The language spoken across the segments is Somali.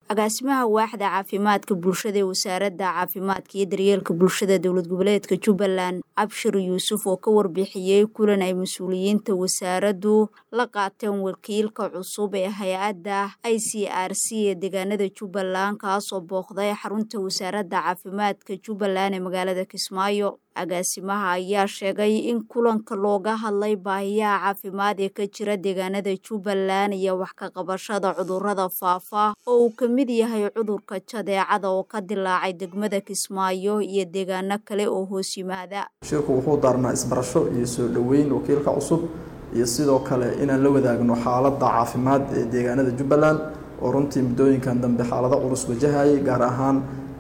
agaasimaha waaxda caafimaadka bulshada ee wasaaradda caafimaadka iyo daryeelka bulshada dowlad goboleedka jubbaland cabshir yuusuf oo ka warbixiyey kulan ay mas-uuliyiinta wasaaraddu la qaateen wakiilka cusub ee hay-adda i c r c ee deegaanada jubbaland kaasoo booqday xarunta wasaaradda caafimaadka jubbaland ee magaalada kismaayo agaasimaha ayaa sheegay in kulanka looga hadlay baahiyaha caafimaad ee ka jira deegaanada jubbaland iyo wax ka qabashada cudurrada faafa oo uu ka mid yahay cudurka jadeecada oo ka dilaacay degmada kismaayo iyo deegaano kale oo hoos yimaada shirku wuxuu daarnaa isbarasho iyo soo dhoweyn wakiilka cusub iyo sidoo kale inaan la wadaagno xaaladda caafimaad ee deegaanada jubbaland oo runtii muddooyinkan dambe xaalado culus wajahayay gaar ahaan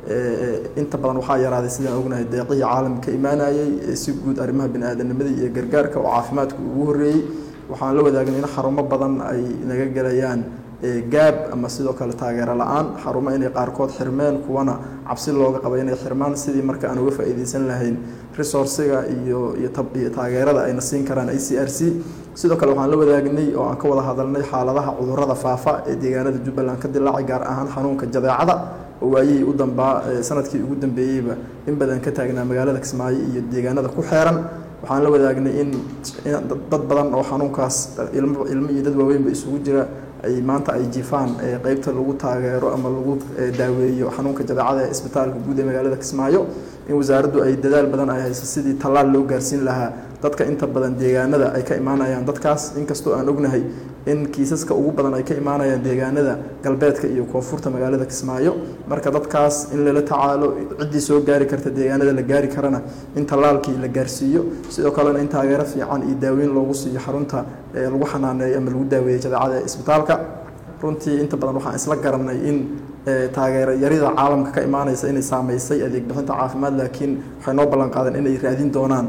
inta badan waxaa yaraaday sidaan ognahay deeqihii caalamka ka imaanayay si guud arrimaha bini-aadamnimadii iyo gargaarka oo caafimaadku ugu horreeyey waxaan la wadaagna in xarumo badan ay naga gelayaan gaab ama sidoo kale taageero la-aan xarumo inay qaarkood xirmeen kuwana cabsi looga qaba inay xirmaan sidii marka aan uga faa'iideysan lahayn resourciga iyo iyo taageerada ayna siin karaan i c r c sidoo kale waxaan la wadaagnay oo aan ka wada hadalnay xaaladaha cudurrada faafa ee deegaanada jubbaland ka dilaacay gaar ahaan xanuunka jadeecada oo waayihii u dambaa sanadkii ugu dambeeyeyba in badan ka taagnaa magaalada kismaayo iyo deegaanada ku xeeran waxaan la wadaagnay in dad badan oo xanuunkaas ilmo iyo dad waaweynba isugu jira ay maanta ay jifaan qeybta lagu taageero ama lagu daaweeyo xanuunka jadeecada ee isbitaalka guud ee magaalada kismaayo in wasaaraddu ay dadaal badan ay hayso sidii tallaal loo gaarsiin lahaa dadka inta badan deegaanada ay ka imaanayaan dadkaas inkastoo aan ognahay in kiisaska ugu badan ay ka imaanayaan deegaanada galbeedka iyo koonfurta magaalada kismaayo marka dadkaas in lala tacaalo ciddii soo gaari karta deegaanada la gaari karana in tallaalkii la gaarsiiyo sidoo kalena in taageero fiican iyo daaweyn loogu siiyo xarunta lagu xanaaneeyo ama lagu daaweeyo jadeecada ee isbitaalka runtii inta badan waxaan isla garanay in taageero yarida caalamka ka imaanaysa inay saameysay adeeg bixinta caafimaad laakiin waxay noo ballan qaadeen inay raadin doonaan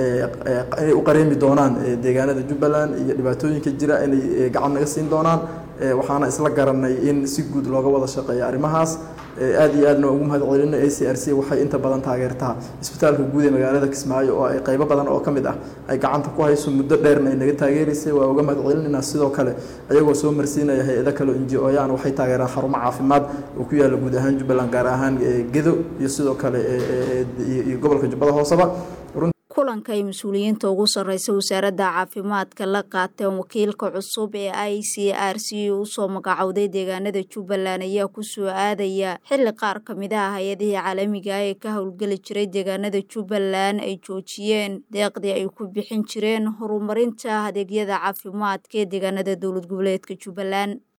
inay u qareemi doonaan deegaanada jubbaland iyo dhibaatooyinka jira inay gacan naga siin doonaan waxaana isla garanay in si guud looga wada shaqeeya arrimahaas aad iyo aadna ugu mahad celina a c r c waxay inta badan taageertaa isbitaalka guud ee magaalada kismaayo oo ay qeybo badan oo ka mid ah ay gacanta ku hayso muddo dheerna ay naga taageeraysay waa uga mahad celinayna sidoo kale ayagoo soo marsiinaya hay-ado kale inji oyaan waxay taageeraan xarumo caafimaad oo ku yaalla guud ahaan jubbaland gaar ahaan gedo iyo sidoo kale iyo gobolka jubbada hooseba kulanka ay mas-uuliyiinta ugu sarreysa wasaaradda caafimaadka la qaateen wakiilka cusub ee i c r c usoo magacowday deegaanada jubbaland ayaa kusoo aadaya xilli qaar ka mid ah hay-adihii caalamiga ah ee ka howlgeli jiray deegaanada jubbaland ay joojiyeen deeqdii ay ku bixin jireen horumarinta adeegyada caafimaadka ee deegaanada dowlad goboleedka jubbaland